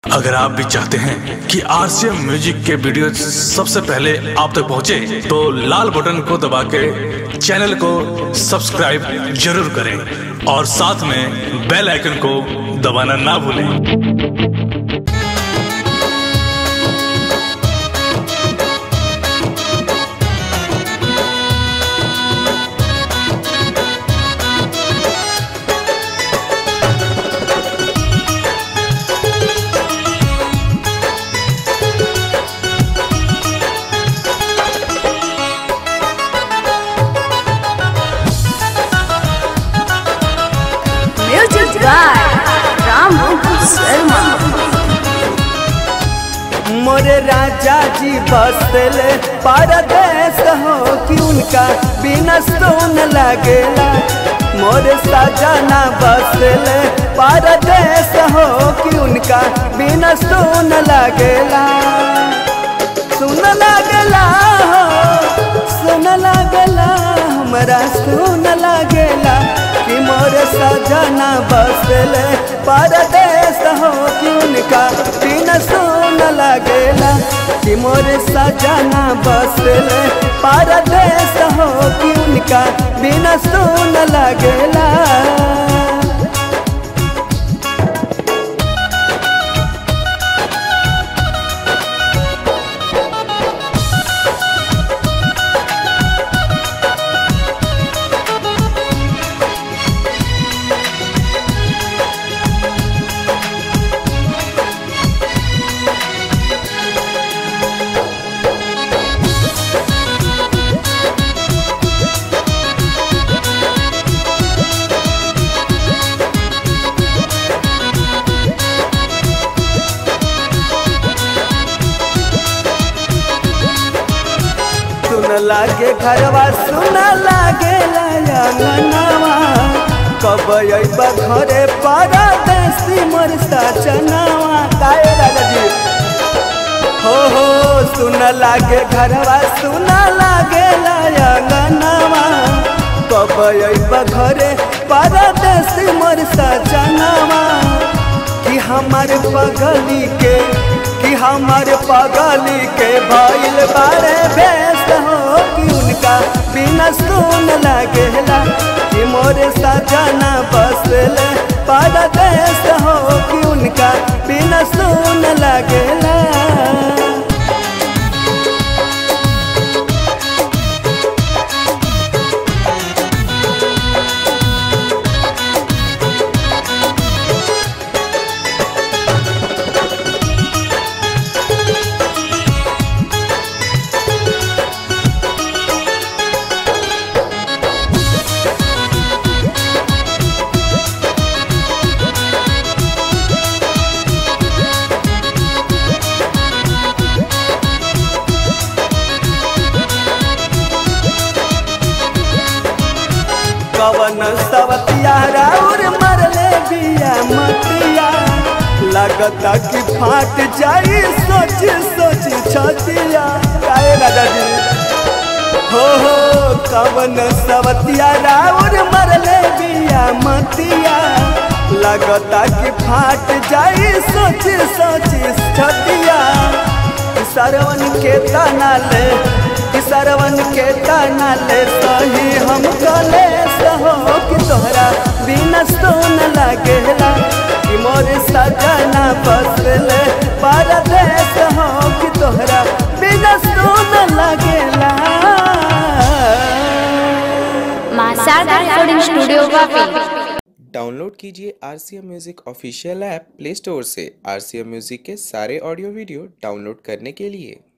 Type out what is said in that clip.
अगर आप भी चाहते हैं कि आरसीएम म्यूजिक के वीडियो सबसे पहले आप तक पहुंचे, तो लाल बटन को दबा के चैनल को सब्सक्राइब जरूर करें और साथ में बेल आइकन को दबाना ना भूलें Music by Ramu Sharma. मोरे राजा जी बसले परदेश हो कि उनका बिना सोन लगेला मोरे सजना बसले परदेश हो कि उनका बिना सोन लगेला सुन लगेला हो सुन लगेला हमरा सुन लगेला कि मोरे सजना बसले परदेश हो कि उनका बिना सुन लगेला कि मोरे सजना बसले परदेश हो कि उनका बिना सुन लगेला सुन लागे घरवा सुन लागे अंगनावा कब अइबा घरे परदेसी मोर सजनावा काहे राजा जी हो हो सुन लागे घरवा सुन लागे अंगनावा कब अइबा घरे परदेसी मोर सजनावा कि हमार बगली के कि हमार पगली के भइल बारे व्यस्त हो कि उनका बिना सुन लगेला कि मोरे सजना बसले परदेश हो कि उनका बिना सुन लगेला कवन सवतिया राउर मरले बिया मतिया लगता कि फाट जाई सोच सोच छतिया काहे राजा जी हो हो कवन सवतिया राउर मरले बिया मतिया लगता कि फाट जाई सोच सोच छतिया सरवन के तना ले सरवन के तना ले सही हम कले सहो कि तोहरा बिना सोन लगेला कि मोर सजना बसले परदेश हो कि तोहरा बिना सोन लगेला Masada Recording Studio Vapi. Download कीजिए R C M music official app play store से आर सी एम म्यूज़िक के सारे ऑडियो वीडियो डाउनलोड करने के लिए